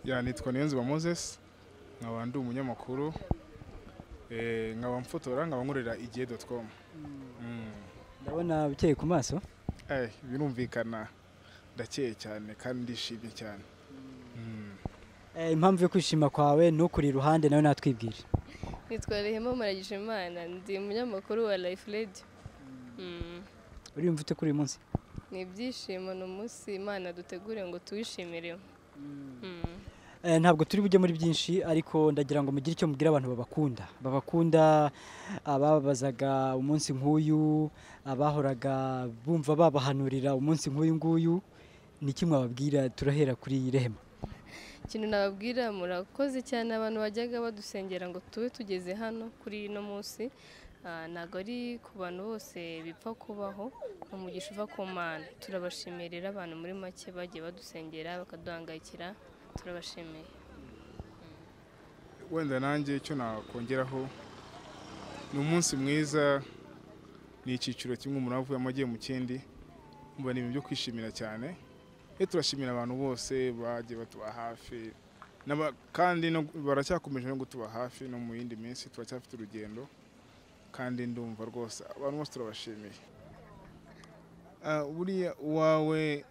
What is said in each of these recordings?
ya nitwa Niyonzima Moses nkaba ndi umunyamakuru eh, nkaba mfotora nkaba nkorera igihe.com Mm. ndabona bukeye ku maso Eh, birumvikana ndakeye cyane kandi ndishimye cyane Mm. Eh, impamvu yo kwishima kwawe ntukuri iruhande nawe natwibwire nitwa Rehema Maragijimana ndi umunyamakuru wa Life Radio Mm. uriyumva ute kuri uyu munsi ni ibyishimo ni umunsi imana dutegure ngo tuwishimire Mm. Eh, ntabwo turi bujye muri byinshi ariko ndagira ngo mugire icyo mubwira abantu babakunda babakunda abababazaga umunsi nk'uyu abahoraga bumva babahanurira umunsi nk'uyu nguyu ni iki mwababwira turahera kuri rehema ikintu nababwira murakoze cyane abantu bajyaga badusengera ngo tube tugeze hano kuri ino munsi Ah, ntabwo ari ku bantu bose bipfa kubaho ni umugisha uva ku mana turabashimirira abantu muri make bagiye badusengera bakaduhangayikira turabashimiye wenda nanjye icyo nakongeraho ni umunsi mwiza ni icyiciro kimwe umuntu avuye amagiye mu kindi mba ni ibintu byo kwishimira cyane iyo turashimira abantu bose bagiye batuba hafi n'aba- kandi no- baracyakomeje no gutuba hafi no mu yindi minsi turacyafite urugendo kandi ndumva rwose abantu bose turabashimiye Ah, buriya uwawe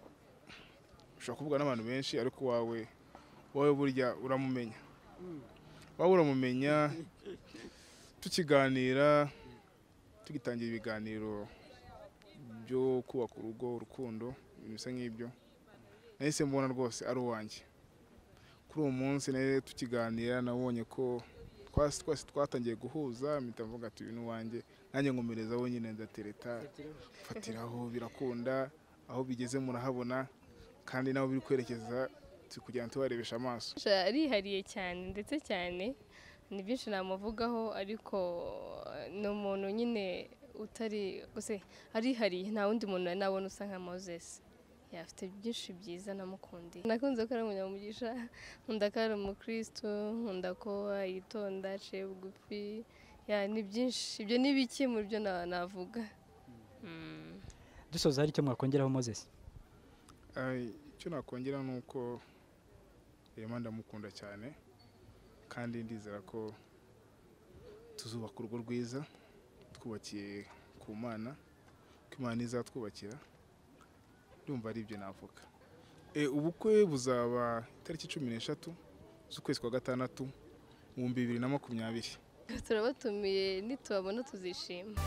ushobora kuvuga n'abantu benshi ariko uwawe wowe burya uramumenya waba uramumenya tukiganira tugitangira ibiganiro byo kubaka urugo urukundo ibintu bisa nk'ibyo nahise mbona rwose ari uwanjye kuri uwo munsi nawe tukiganira nabonye ko twasi twasi twatangiye guhuza mpita mvuga ati uyu ni uwanjye nanjye nkomereza wenyine ndatereta fatiraho birakunda aho bigeze murahabona kandi n'aho biri kwerekeza turi kugenda tubarebesha amaso Sha- arihariye cyane ndetse cyane ni byinshi namuvugaho ariko eh, ni umuntu nyine utari gusa arihariye nta wundi muntu nari nabona usa nka Moses yafite byinshi byiza namukundiye nakunze ko ari umunyamugisha nkunda ko ari umukristo nkunda ko yitonda aciye bugufi ya ni byinshi ibyo ni bike mu byo na- navuga Mm. dusoza hari icyo mwakongeraho moses Ay, icyo nakongera ni uko Rema ndamukunda cyane kandi ndizera ko tuzubaka urugo rwiza twubakiye ku mana ko imana izatwubakira ndumva ari ibyo navuga e, ubukwe buzaba itariki cumi n'eshatu z'ukwezi kwa gatandatu mu bihumbi bibiri na makumyabiri turabatumiye nitubabona tuzishima